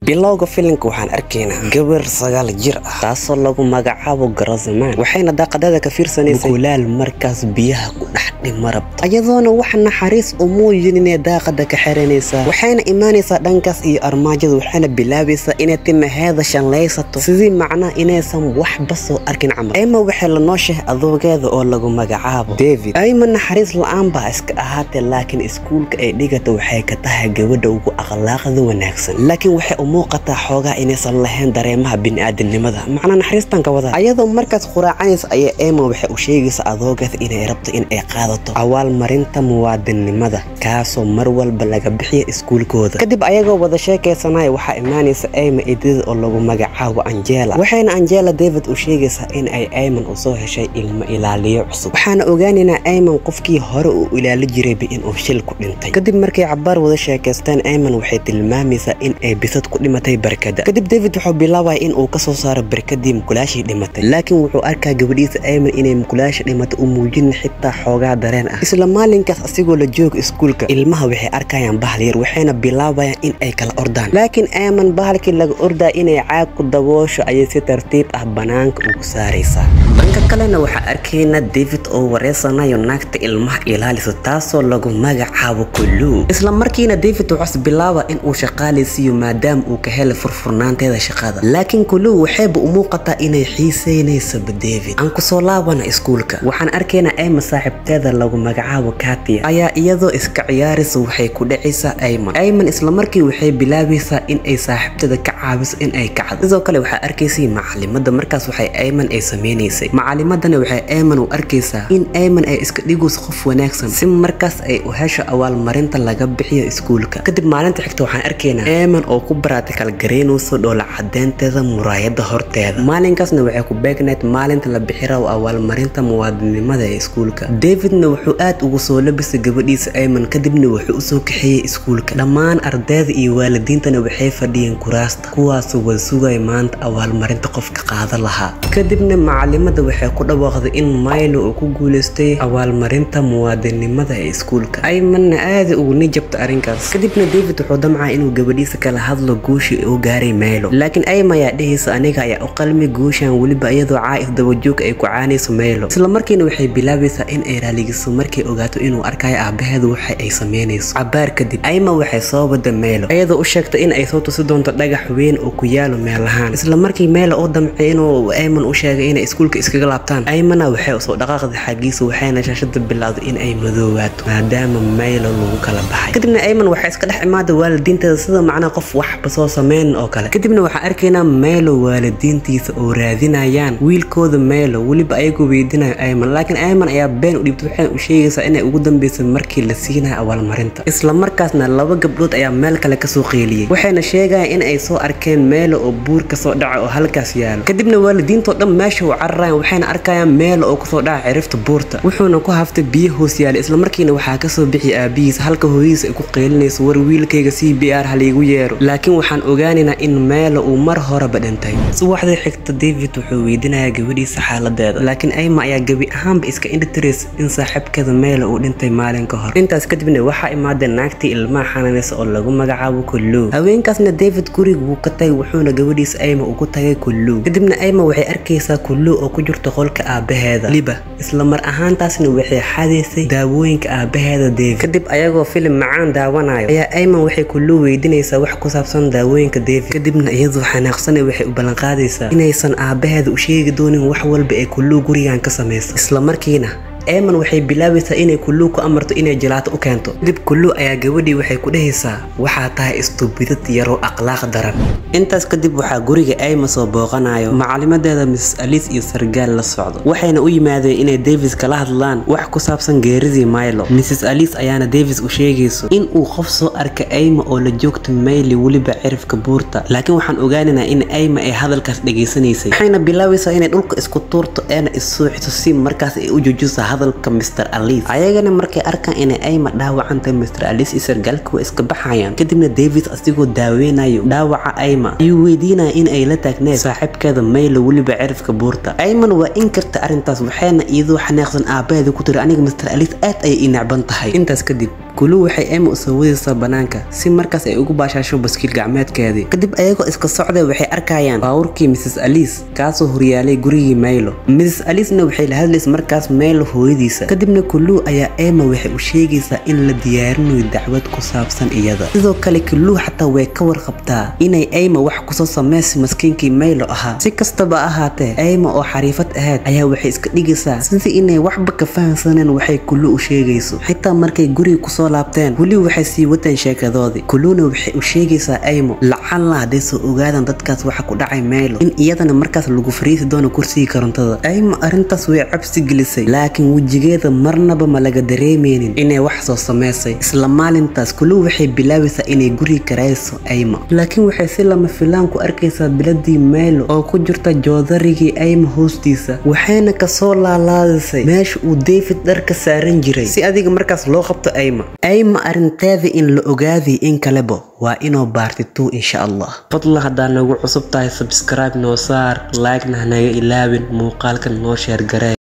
bilowga filimka waxaan arkaynaa gabar sagaal jir ah taasoo lagu magacaabo garazamaan waxayna daaqadada ka fiirsanaysa kulaal markaas biyaha ku dhex dhima rabta iyadoona wax naxariis u muujinine daaqada ka xiranaysaa waxayna imaanaysaa dhankaas iyo armaajada waxayna bilaabaysaa inay timaheeda shanlaysato sidii macnaa inaysan waxba soo arkin camal ayma waxay la nooshahay adoogeeda oo lagu magacaabo david ayma naxariis la-aan baa iska ahaatee laakiin iskuulka ay dhigata waxay ka tahay gabadha ugu akhlaaqda wanaagsan laakiin waxay u muuqataa xoogaa inaysan lahayn dareemaha bini'aadanimada macnaa naxariistan ka wada ayadoo markaas quraacanaysa ayaa ema waxay u sheegaysaa adoogeeda inay rabto in ay qaadato awaalmarinta muwaadinnimada kaasoo mar walba laga bixiya iskuulkooda kadib ayagoo wada sheekaysanaya waxaa imaanaysa ayma idida oo lagu magacaabo angela waxayna angela david u sheegaysaa in ay ayman usoo heshay ilmo ilaaliyo cusub waxaana ogaanaynaa ayman qofkii hore uu ilaali jirayba inuu shil ku dhintay kadib markay cabaar wada sheekaysteen ayman waxay tilmaamaysaa in ay bisad ku dhimatay barkada kadib david wuxuu bilaabaya in uu kasoo saaro barkadii mukulaashii dhimatay laakiin wuxuu arkaa gabadhiisa ayman inay mukulaasha dhimatay u muujinin xitaa xoogaa dareen ah isla maalinkaas asigoo la jooga iskuulka ilmaha waxay arkayaan bahal yar waxayna bilaabayaan in ay kala ordaan laakiin ayman bahalkii laga ordaa inay caag ku daboosho ayay si tartiib ah banaanka ugu saaraysaa dhanka kalena waxaa arkaynaa david oo wareysanayo naagta ilmaha ilaalisa taasoo lagu magacaabo kuluu isla markiina david wuxuus bilaaba in uu shaqaalaysiiyo maadaama uu ka helay furfurnaanteeda shaqada laakiin kuluu waxayba u muuqataa inay xiisaynaysaba david aan kusoo laabana iskuulka waxaan arkaynaa ayma saaxiibteeda lagu magacaabo katia ayaa iyadoo iska ciyaaraysa waxay ku dhacaysaa ayman ayman islamarkii waxay bilaabaysaa in ay saaxiibteeda ka caabiso in ay kacdo sidoo kale waxaa arkaysay macalimada markaas waxay ayman ay samaynaysay macalimadana waxay ayman u arkaysaa in ayman ay iska dhigayso qof wanaagsan si markaas ay u hesho awaalmarinta laga bixiyo iskuulka kadib maalinta xigta waxaan arkaynaa ayman oo ku baratikal garaynayso dhoola cadeynteeda muraayada horteeda maalinkaasna waxay ku beegnayd maalinta la bixiraw awaalmarinta muwaadinimada ee iskuulka davidna wuxuu aad ugu soo labisay gabadhiisa ayman kadibna wuxuu usoo kaxeeyey iskuulka dhammaan ardayda iyo waalidiintana waxay fadhiyeen kuraasta kuwaasoo wada sugaya maanta awaalmarinta qofka qaada lahaa kadibna macalimada waxay ku dhawaaqday in maylo uu ku guulaystay awaalmarinta muwaadinimada ee iskuulka aymanna aada ugu nijabta arrinkaas kadibna david wuxuu damcaa inuu gabadhiisa kala hadlo guushii uu gaaray maylo laakiin ayma ayaa dhehaysa aniga ayaa u qalmi guushan weliba iyadoo caa'is dabajoog ay ku caanayso maylo isla markiina waxay bilaabaysaa in ay raaligiso markay ogaato inuu arkayo aabaheedu waxa ay samaynayso cabaar kadib ayma waxay soo wada maylo iyadoo u sheegtay in ay soo tusi doonto dhagax weyn oo ku yaalo meelahaan isla markii maylo u damcay inuu ayman u sheegay inay iskuulka iskaga laabtaan aymana waxay usoo dhaqaaqday xaggiisa waxayna shaashada bilowday in ay madoowaato maadaama maylo lagu kala baxay kadibna ayman waxay iska dhex imaaday waalidiinteeda sida macnaa qof waxba soo sameyn oo kale kadibna waxaan arkaynaa maylo waalidiintiisa oo raadinayaan wiilkooda maylo weliba ayagoo weydinayo ayman laakiin ayman ayaa been u dhibtay waxayna u sheegaysaa inay ugu dambeysay markii la siinayo awaalmarinta isla markaasna laba gabdhood ayaa meel kale kasoo qeyliyey waxayna sheegayaan in ay soo arkeen maylo oo buur kasoo dhaca oo halkaas yaalo kadibna waalidiintoo dhan meesha u cararayaan waxayna arkayaan maylo oo kasoo dhaca cirifta buurta wuxuuna ku haftay biyo hoos yaala isla markiina waxaa kasoo bixi aabihiis halka hooyadiisa ay ku qeylinayso war wiilkayga c b r haliigu yeero laakiin waxaan ogaanaynaa in maylo uu mar horeba dhintay subaxdii xigta david wuxuu weydiinayaa gabadhiisa xaaladeeda laakiin ayma ayaa gebi ahaanba iska indhitirays in saaxiibkeeda maylo uu dhintay maalin ka hor intaas kadibna waxaa imaadeen naagtii ilmaha xanaanaysa oo lagu magacaabo kuluu haweenkaasna david guriga wuu ka tagay wuxuuna gabadhiisa ayma ugu tagay kuluu kadibna ayma waxay arkaysaa kuluu oo ku jirto qolka aabaheeda liba isla mar ahaantaasna waxay xadaysay daawooyinka aabaheeda david kadib ayagoo filim macaan daawanayo ayaa ayman waxay kuluu weydiinaysaa wax ku saabsan daawooyinka david kadibna iyadoo xanaaqsanay waxay u ballanqaadaysaa inaysan aabaheeda u sheegi doonin wax walba ee kuluu gurigan ka samayso isla markiina eeman waxay bilaabaysaa inay kuluu ku amarto inay jalaato u keento kadib kuluu ayaa gabadhii waxay ku dhehaysaa waxaa tahay istubidad yaroo akhlaaq daran intaas kadib waxaa guriga ayma soo booqanayo macalimadeeda miss alice iyo sargaal la socdo waxayna u yimaadeen inay davis kala hadlaan wax ku saabsan geeridii milo mrs alice ayaana davis u sheegayso in uu qof soo arka ayma oo la joogta mayli weliba cirifka buurta laakiin waxaan ogaanaynaa in ayma ay hadalkaas dhegaysanaysay waxayna bilaabaysaa inay dhulka isku tuurto eena issuuxiso si markaas ay u joojiso hadalka mr alice ayagana markay arkaan inay ayma dhaawacantay mr alice iyo sargaalka waa iska baxayaan kadibna david asigoo daaweynayo dhaawaca ayma ayuu weydiinaya in ay la taagneed saaxiibkeeda maylo weliba cirifka buurta ayman waa in karta arrintaas waxayna iyadoo xanaaqsan aabaheeda ku tiri aniga mr alice aad ayay ii necban tahay intaas kadib kulu waxay ayma usoo wadaysaa banaanka si markaas ay ugu baashaasho baskiil gacmeedkeedii kadib ayagoo iska socday waxay arkayaan baawurkii mrs alice kaasoo horyaalay gurigii maylo mrs alicena waxay la hadlaysa markaas maylo hooyadiisa kadibna kulu ayaa ayma waxay u sheegaysaa in la diyaarinayo dacwad ku saabsan iyada sidoo kale kulu xataa way ka warqabtaa inay ayma wax kusoo samaysa maskiinkii maylo ahaa si kastaba ahaatee ayma oo xariifad ahayd ayaa waxay iska dhigaysaa sidii inay waxba ka fahamsaneen waxay kulu u sheegayso xitaa markay guriga kusoo laabteen weli waxay sii wateen sheekadoodii kuluna waxay u sheegaysaa aymo lacalla hadday soo ogaadaan dadkaas waxa ku dhacay maylo in iyadana markaas lagu fariisi doono kursigii korontada aymo arrintaas way cabsi gelisay laakiin wejigeeda marnaba ma laga dareemeynin inay wax soo samaysay isla maalintaas kulu waxay bilaabaysaa inay guriga karayso aymo laakiin waxay si lama filaan ku arkaysaa biladii maylo oo ku jirta joodarigii aymo hoostiisa waxayna kasoo laalaadisay meesha uu david dharka saaran jiray si adiga markaas loo qabto ayma ayma arrinteeda in la ogaaday in kaleba waa inuu baartituu insha allah fadlan haddaa nagu cusub tahay sabscribe noo saar like-na hanaga ilaawin muuqaalkan noo sheer garee